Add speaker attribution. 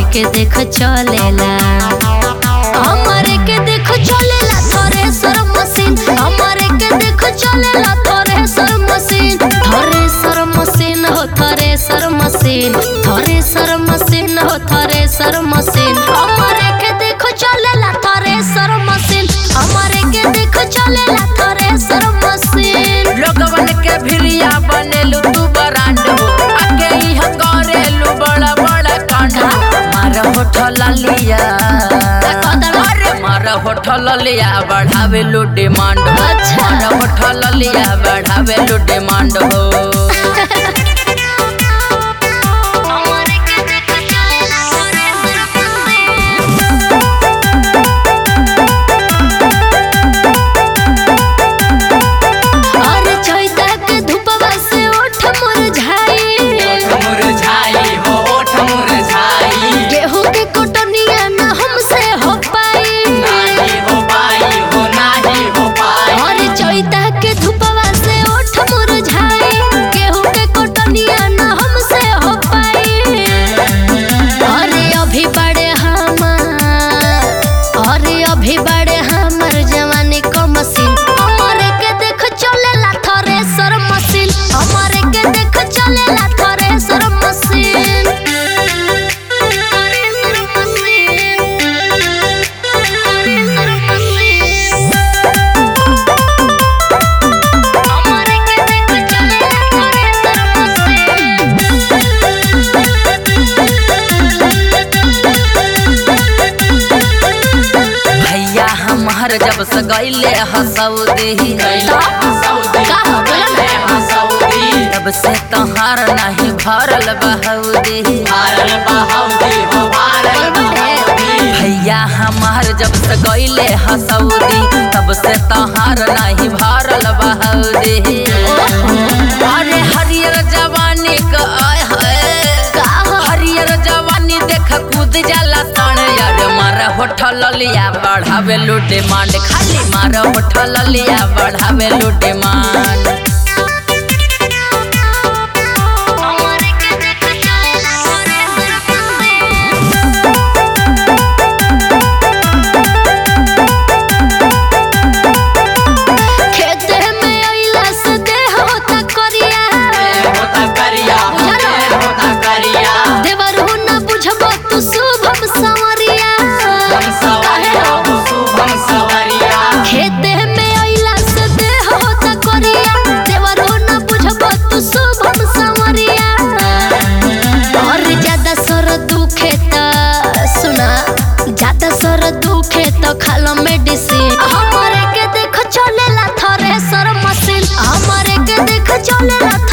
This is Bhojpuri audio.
Speaker 1: के देख चलेला हमारे के देख चलेला थ्रेसर मशीन हमारे के देख चलेला थ्रेसर मशीन थ्रेसर मशीन हो थ्रेसर मशीन थ्रेसर मशीन हो थ्रेसर मशीन हमारे के देख चलेला थ्रेसर मशीन हमारे के देख चलेला थ्रेसर मशीन
Speaker 2: लोगवन के भिरिया बनेलू तू बरांड हो आगे ही करेलू बड़ा बड़ा कांड मार होठल लिया अरे मार होठल लिया बढ़ावे लो डिमांड हो
Speaker 1: अच्छा।
Speaker 2: मार होठल लिया बढ़ावे लो डिमांड हो
Speaker 1: हमारे के देख चलेला थ्रेसर अरे चैता के धूपवा से ओठ मुरझाई
Speaker 2: मुरझाई हो ओठ मुरझाई
Speaker 1: गेहूं के कोटनिया न हमसे हो पाई
Speaker 2: नाही हो पाई हो नाही हो पाई
Speaker 1: अरे चैता के धूपवा से ओठ मुरझाई गेहूं के कोटनिया न हमसे हो पाई अरे अभी बड़े हमार अरे अभी बड़े हमर जवानी को मशीन हमारे के देख चलेला थ्रेसर मशीन हमारे के देख चलेला thresher machine thresher machine thresher machine हमारे के देख चलेला थ्रेसर
Speaker 2: भैया हमार जब से गईले हसौदी तब से तहार नहीं भरल बहौदी भैया हमार जब से गईले हसौदी तब से तहार नहीं भरल बहौदी अरे हरियर जवानी का आय हाय हरियर जवानी देख कूद जाला तण यार मार होठल लिया बढ़ावे लो डिमांड खाली मार होठल लिया बढ़ावे लो डिमांड
Speaker 1: हमारे के देख चलेला थ्रेसर मशीन खेते में अइला से देह होता करिया देवरू न बुझबो तू शुभम संवरिया खेते में अइला से देह होता करिया देवरू न बुझबो तू शुभम संवरिया और ज्यादा सर दुखे त सुना ज्यादा सर दुखे त खालो मेडिसिन हमारे के देख चलेला थ्रेसर मशीन हमारे के देख चलेला